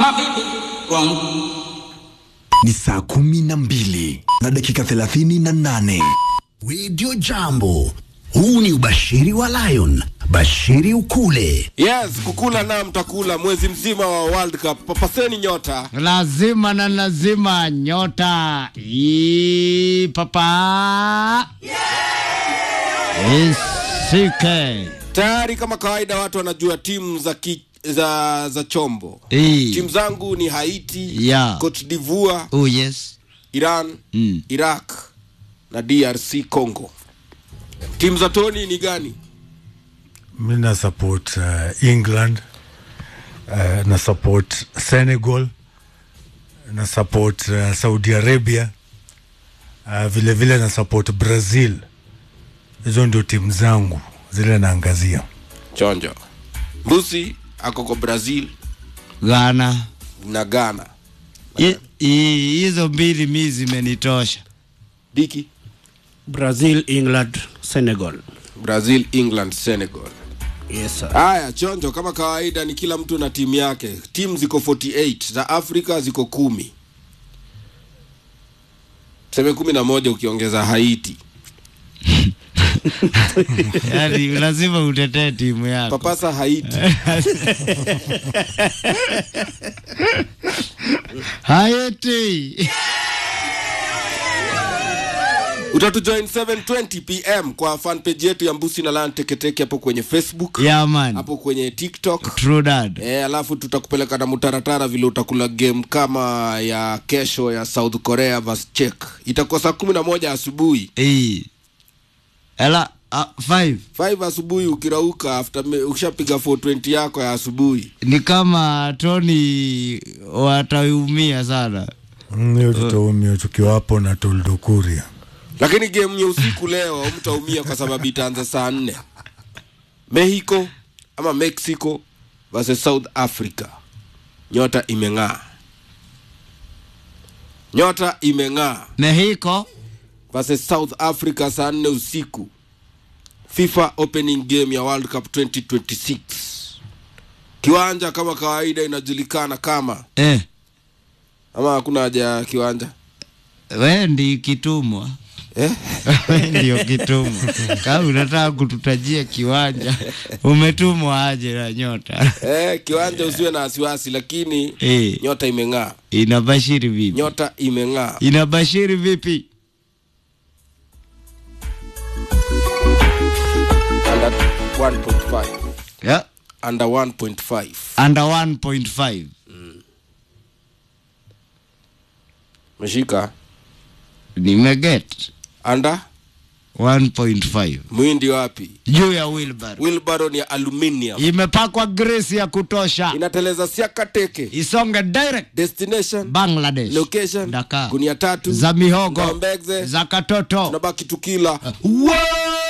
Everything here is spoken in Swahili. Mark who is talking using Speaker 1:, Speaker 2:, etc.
Speaker 1: Ni saa kumi na mbili na dakika thelathini na nane.
Speaker 2: Radio Jambo. Huu ni ubashiri wa Lion. Bashiri ukule.
Speaker 3: Yes, kukula na mtakula mwezi mzima wa World Cup. Papaseni nyota.
Speaker 4: lazima na lazima nyota Ii, papa isike
Speaker 3: Tayari kama kawaida watu wanajua timu za ki, za za chombo.
Speaker 4: Ii.
Speaker 3: Timu zangu ni Haiti,
Speaker 4: Yeah.
Speaker 3: Cote d'Ivoire,
Speaker 4: oh yes
Speaker 3: Iran,
Speaker 4: Mm.
Speaker 3: Iraq na DRC Congo. Timu za Tony ni gani?
Speaker 5: mi na support uh, england uh, na support senegal na support uh, saudi arabia uh, vile vile na support brazil hizo ndio timu zangu zile naangazia
Speaker 3: Chonjo. Mbusi ako kwa Brazil
Speaker 4: Ghana
Speaker 3: na Ghana.
Speaker 4: I- i- hizo mbili mi zimenitosha
Speaker 3: Diki
Speaker 6: Brazil, England, Senegal.
Speaker 3: Brazil, England, Senegal.
Speaker 6: Yes, sir.
Speaker 3: Haya, chonjo kama kawaida ni kila mtu na timu yake. Timu ziko 48 za Afrika ziko kumi, seme kumi na moja ukiongeza Haiti.
Speaker 4: yaani lazima utetee timu yako
Speaker 3: Papasa Haiti.
Speaker 4: Haiti
Speaker 3: Utatujoin 7:20 pm kwa fan page yetu ya Mbusi na Lan Teketeke hapo kwenye Facebook,
Speaker 4: yeah man
Speaker 3: hapo kwenye TikTok.
Speaker 4: true dad
Speaker 3: E, alafu tutakupeleka na mutaratara vile utakula game kama ya kesho ya South Korea vs Czech. Itakuwa saa kumi na moja asubuhi
Speaker 4: Ii. ela uh, five
Speaker 3: 5 asubuhi ukirauka after me- ukishapiga 420 yako ya asubuhi
Speaker 4: ni kama Tony wataumia sana
Speaker 5: Mm, hiyo tutaumia tukiwa hapo na toldokuria
Speaker 3: lakini game ya usiku leo mtaumia kwa sababu itaanza saa nne mexico ama mexico versus south africa nyota imeng'aa nyota imeng'aa
Speaker 4: Mexico
Speaker 3: versus south africa saa nne usiku fifa opening game ya world cup 2026 kiwanja kama kawaida inajulikana kama
Speaker 4: eh,
Speaker 3: ama hakuna haja ya kiwanja
Speaker 4: we ndi kitumwa
Speaker 3: eh?
Speaker 4: we ndio kitumwa kama unataka kututajia kiwanja umetumwa aje na nyota
Speaker 3: Eh, kiwanja usiwe na wasiwasi lakini
Speaker 4: Eh.
Speaker 3: nyota imeng'aa
Speaker 4: inabashiri vipi
Speaker 3: nyota imeng'aa
Speaker 4: inabashiri vipi
Speaker 3: under 1.5
Speaker 4: yeah.
Speaker 3: under 1.5
Speaker 4: under 1.5
Speaker 3: meshika
Speaker 4: nimeget
Speaker 3: under
Speaker 4: 1.5
Speaker 3: mwindi wapi
Speaker 4: juu ya wilbar
Speaker 3: wilbaro ni aluminium
Speaker 4: imepakwa gresi ya kutosha
Speaker 3: inateleza siaka teke
Speaker 4: isonge direct
Speaker 3: destination
Speaker 4: bangladesh
Speaker 3: location
Speaker 4: Dakar.
Speaker 3: gunia tatu
Speaker 4: za mihogo
Speaker 3: Mbegze.
Speaker 4: za katoto
Speaker 3: tunabaki tukila
Speaker 4: Wow!